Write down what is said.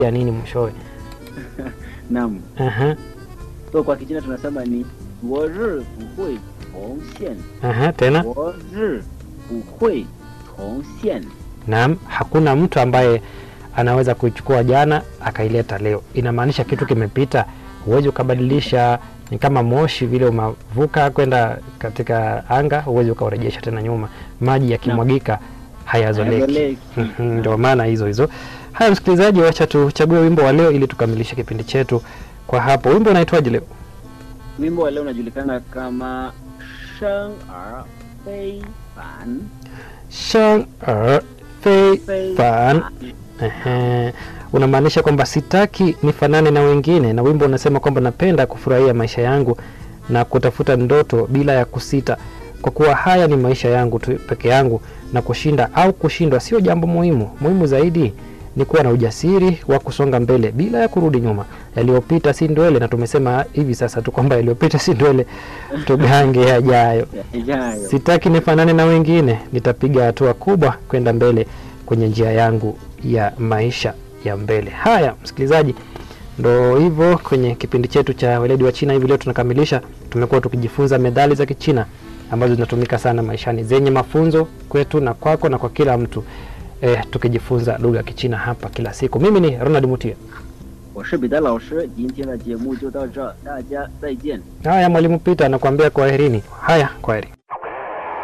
ya nini mwishowe? Naam. Aha, So kwa Kichina tunasema ni 我日不会重现， aha, tena 我日不会重现。 naam, hakuna mtu ambaye anaweza kuichukua jana akaileta leo. Inamaanisha kitu kimepita, huwezi ukabadilisha. Ni kama moshi vile umavuka kwenda katika anga, huwezi ukaurejesha tena nyuma. Maji yakimwagika hayazoleki. Hayazoleki. Mhm, Ndio maana hizo hizo. Haya, msikilizaji, wacha tuchague wimbo wa leo ili tukamilishe kipindi chetu kwa hapo. Wimbo unaitwaje leo? Wimbo wa leo unajulikana kama 生而非凡， Shang er fei 非 fan 凡。 Ehe, unamaanisha kwamba sitaki nifanane na wengine, na wimbo unasema kwamba napenda kufurahia maisha yangu na kutafuta ndoto bila ya kusita, kwa kuwa haya ni maisha yangu tu peke yangu, na kushinda au kushindwa sio jambo muhimu. Muhimu zaidi ni kuwa na ujasiri wa kusonga mbele bila ya kurudi nyuma. Yaliyopita si ndwele, na tumesema hivi sasa tu kwamba yaliyopita si ndwele, tugange yajayo. Yajayo. Sitaki nifanane na wengine, nitapiga hatua kubwa kwenda mbele kwenye njia yangu ya maisha ya mbele. Haya, msikilizaji, ndo hivyo kwenye kipindi chetu cha weledi wa China hivi leo tunakamilisha. Tumekuwa tukijifunza methali za Kichina ambazo zinatumika sana maishani, zenye mafunzo kwetu na kwako na kwa kila mtu eh, tukijifunza lugha ya Kichina hapa kila siku. Mimi ni Ronald Mutia. 我是彼得老师，今天的节目就到这儿，大家再见。 Haya, mwalimu Peter anakuambia kwaherini. Haya, kwaheri.